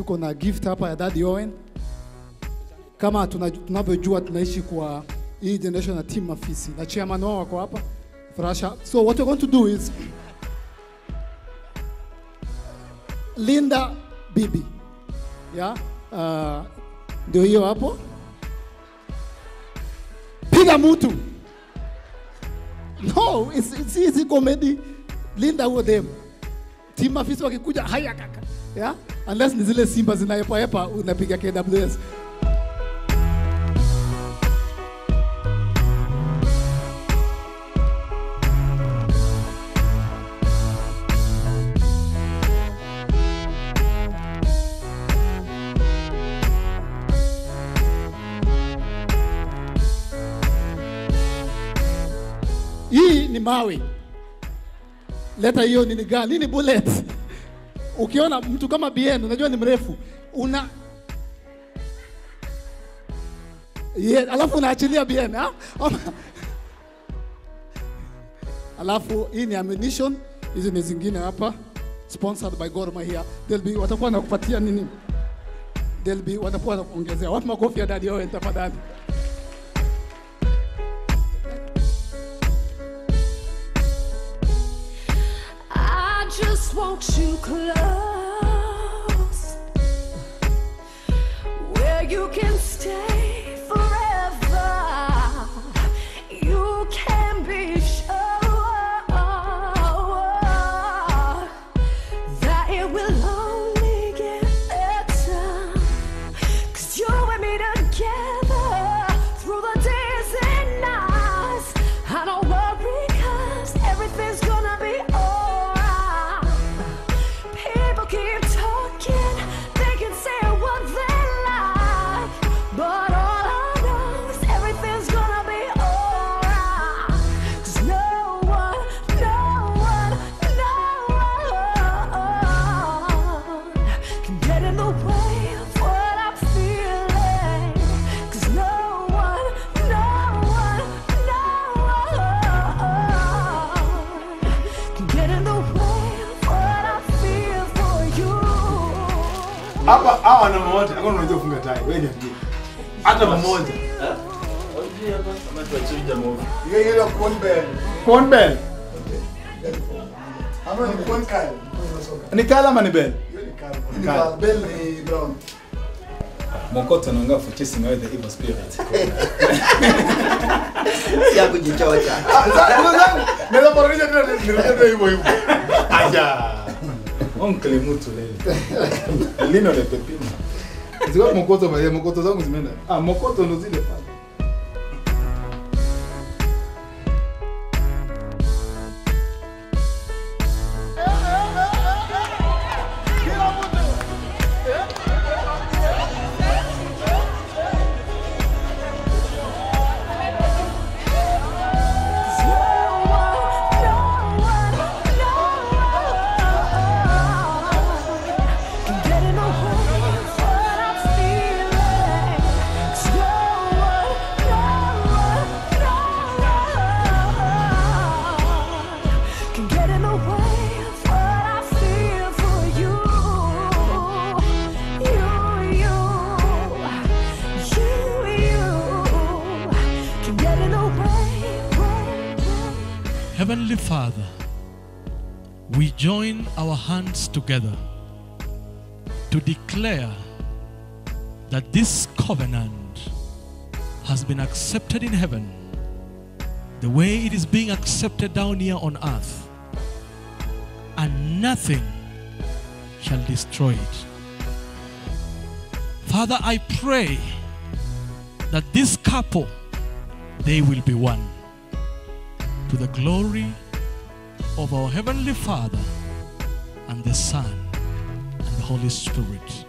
tuko na gift hapa ya Daddy Owen. Kama tuna- tunavyojua tunaishi kwa hii generation ya team Mafisi na chairman wao wako hapa Farasha. So what we're going to do is Linda Bibi. Yeah? Uh, ndio hiyo hapo. Piga mtu. No, it's, it's easy comedy. Linda huo dem. Team Mafisi wakikuja haya kaka. Yeah? Unless ni zile simba zinaepaepa unapiga KWS. Hii ni mawe. Leta hiyo nini gani? Nini bullet? Ukiona mtu kama BN unajua ni mrefu. Una Yeah, alafu unaachilia BN ha? Ama- Alafu hii ni ammunition, hizi ni zingine hapa sponsored by Gor Mahia. They'll be watakuwa nakupatia nini? They'll be watakuwa nakuongezea. Wapi makofi ya Daddy Owen tafadhali? I just want you close where you can stay forever. You can be sure that it will only get better. Cause you and me together through the days and nights. I don't worry cause everything's gonna be alright. People keep talking, they can say what they like. But all I know is everything's gonna be alright. Cause no one, no one, no one can get in the way of what I'm feeling. Cause no one, no one, no one can get in the way of what I feel for you. Hapa hawa na mmoja, hakuna unajua kufunga tai. Wewe niambie. Hata mmoja. Hiyo ile corn bell. Corn bell. Ama ni corn kale. Ni kala ama ni bell? Hiyo ni kale. Kale. Ni kale. Bell ni brown. Mokoto anaongea for chasing away the evil spirit. ya kujichocha. Naweza parodia tena nirejea hivyo hivyo. Aja. Oncle mtu leo. Lino le pepino. Ziko mokoto bale, mokoto zangu zimeenda. Ah, mokoto ndo zile pale. Heavenly Father, we join our hands together to declare that this covenant has been accepted in heaven the way it is being accepted down here on earth, and nothing shall destroy it. Father, I pray that this couple they will be one to the glory of our Heavenly Father and the Son and the Holy Spirit.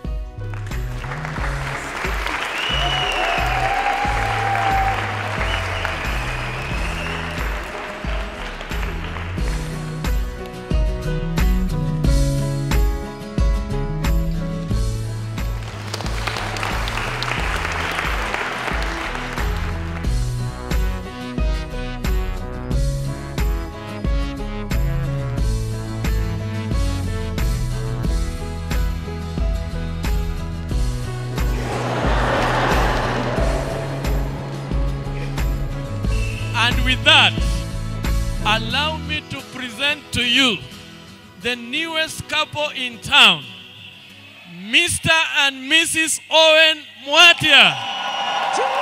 that, allow me to present to you the newest couple in town, Mr. and Mrs. Owen Mwatia.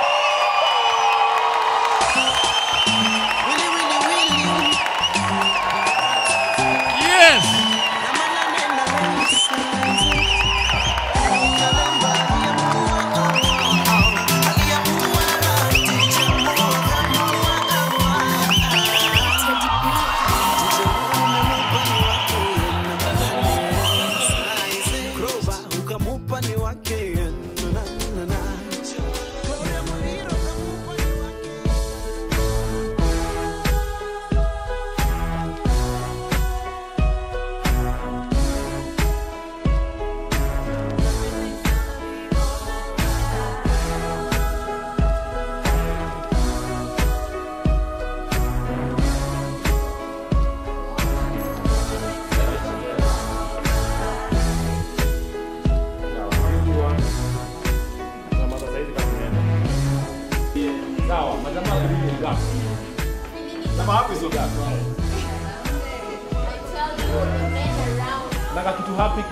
Yes. ukamupa ni wake na, na, na. Nataka kitu happy.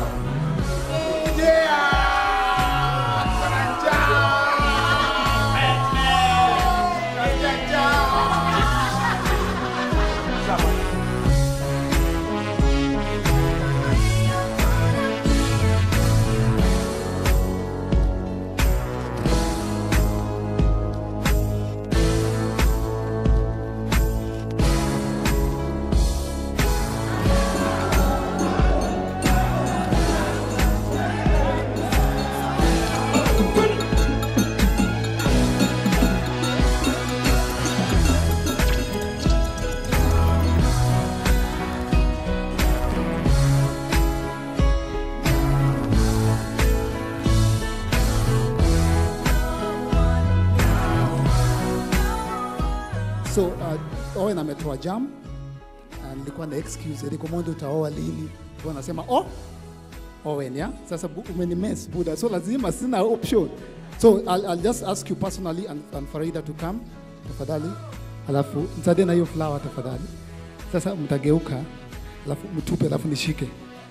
So uh, Owen ametoa jam na nilikuwa na excuse Eriko Mondo utaoa lini? Kwa nasema oh Owen ya sasa bu- umenimes Buda, so lazima sina option. So I'll, I'll just ask you personally and, and Farida to come tafadhali, alafu msaidie na hiyo flower tafadhali. Sasa mtageuka alafu mtupe, alafu nishike.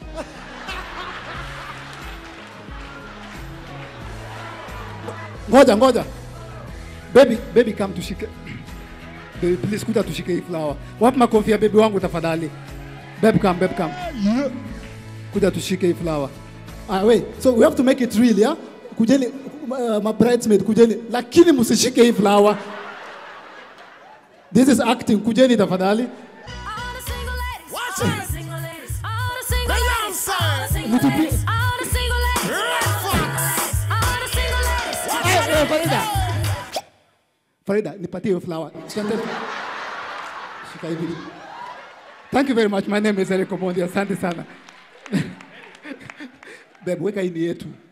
Ngoja ngoja, baby baby, come tushike Baby, please kuja tushike hii flower. Wapi makofi ya baby wangu tafadhali? Babe come, babe come. Kuja tushike hii flower. Ah, wait. So we have to make it real, yeah? Kujeni uh, my bridesmaid kujeni lakini msishike hii flower. This is acting. Kujeni tafadhali. All the single ladies. Watch all the single ladies. All the single ladies. All the single Mtupi- ladies. All the single ladies. All the single ladies. Eh, eh, Farida. Farida, nipatie hiyo flower. Tuende- Shika hivi. Thank you very much. My name is Eric Omondi. Asante sana. Babe, weka hii ni yetu.